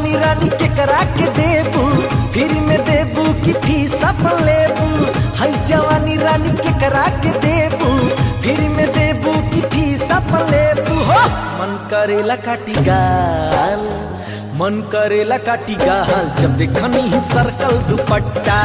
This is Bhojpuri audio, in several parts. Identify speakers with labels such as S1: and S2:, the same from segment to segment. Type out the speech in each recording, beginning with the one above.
S1: जवानी रानी के करा के देबू फिर में देबू की फीस अपन लेबू हई जवानी रानी के करा के देबू फिर में देबू की फीस अपन लेबू हो मन करेला काटी गाल मन करेला काटी गाल जब देखनी ही सर्कल दुपट्टा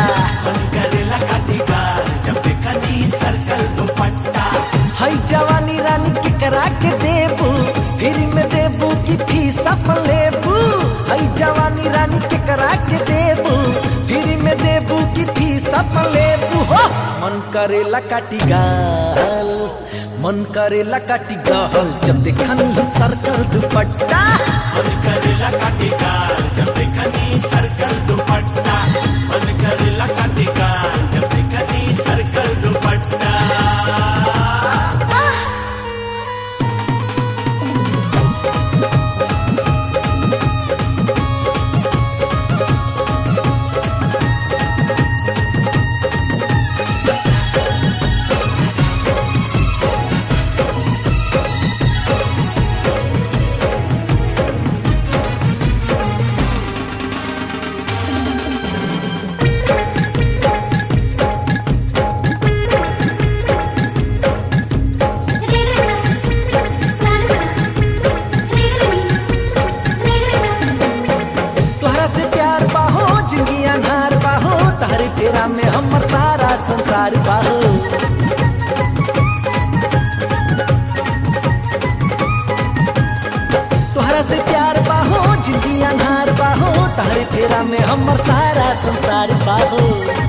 S1: हई जवानी रानी के करा के देबू फिर में देबू की फीस अपन लेबू हई जवानी रानी के करा के देबू फिर में देबू की फीस अपन लेबू हो मन करेला काटी गाल मन करेला काटी गाल जब देखनी ही सर्कल दुपट्टा तोहरा से प्यार बाहो जिंदगी अनहार बाहो तारे तेरा में हमर सारा संसार बाहो तोहरा से प्यार बाहो जिंदगी अनहार बाहो तारे तेरा में हमर सारा संसार बाहो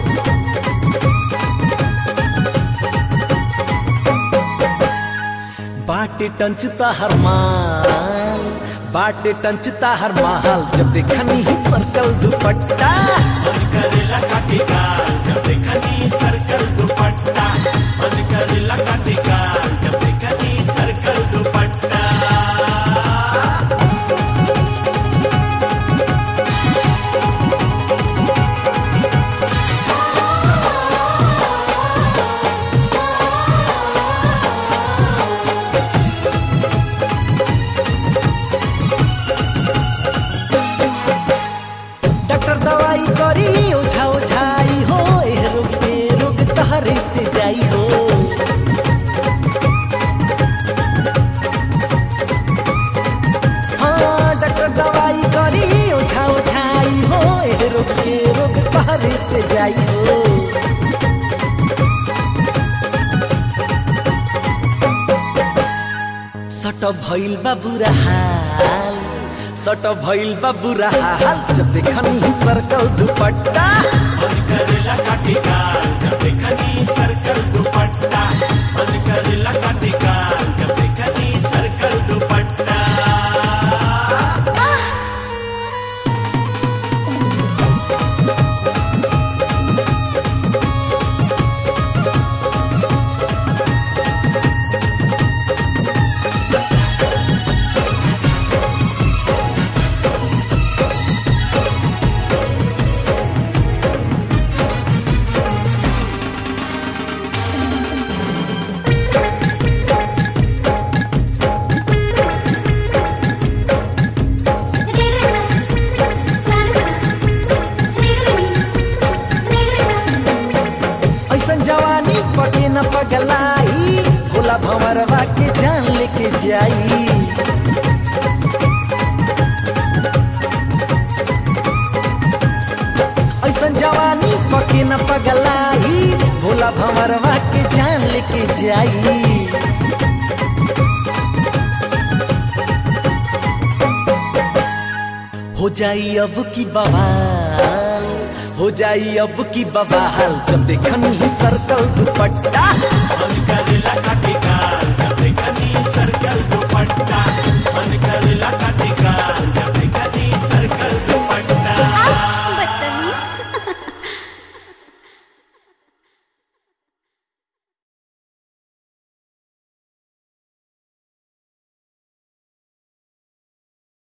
S1: बाटे टंचता हर माल बाटे टंचता हर माल जब देखनी ही सर्कल दुपट्टा डॉक्टर दवाई करी ओझा ओझाई हो एह रोग पे रोग तहरे से जाई हो हाँ डॉक्टर दवाई करी ओझा ओझाई हो एह रोग के रोग तहरे से जाई हो सट भइल बा बुरा हाल सट भइल बा बुरा हाल जब देखनी ही सर्कल दुपट्टा ऐसन जवानी पके न पगलाई भोला भंवरवा के जान लेके जाई ऐसन जवानी पके न पगलाई भोला भंवरवा के जान लेके जाई हो जाई अब की बवाल हो जाई अब की बवाल जब देखनी ही सर्कल दुपट्टा
S2: सर्कल दुपट्टा